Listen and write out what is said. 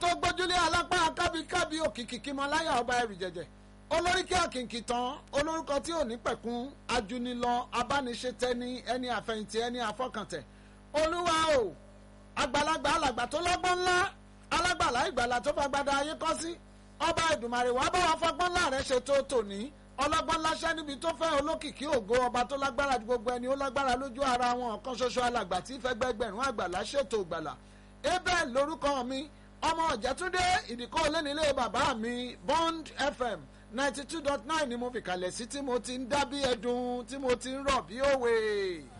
tó gbójúlé alápá kábíkábí òkìkí kímọláyà ọba ẹrù jẹjẹ olóríkì àkìnkì tán olórúkọ tí ò ní pẹ̀kun ajunilọ abániṣetẹni ẹni àfẹ̀yìntì ẹni àfọkàntẹ̀ olúwa o àgbàlagbà alàgbà tó lọ́gbọ́n ńlá alágbàlá ìgbàlà tó fagbada ayé kọ́ sí ọba ìdùmarè wàá bá wa fọgbọ́n ńlá rẹ̀ ṣètò tòní ọlọ́gbọ́n láṣẹ́ níbi tó fẹ́ olókìkí ògo ọba tó lágbára ju gbogbo ẹni ó lágbára lójú ara wọn ọ̀kan ṣoṣo alàgbà tí fẹ́ gbẹgbẹ̀rún àgbàlá ṣètò ìgbàlà abel lórúkọ mi ọmọ ọ̀jẹ̀túndé ìdíkọ́ olónílé bàbá mi bond fm ninety two dot nine ni mo fi kalẹ̀ sí tí mo ti ń dá bí ẹdun tí mo ti ń rọ̀ bí òwe.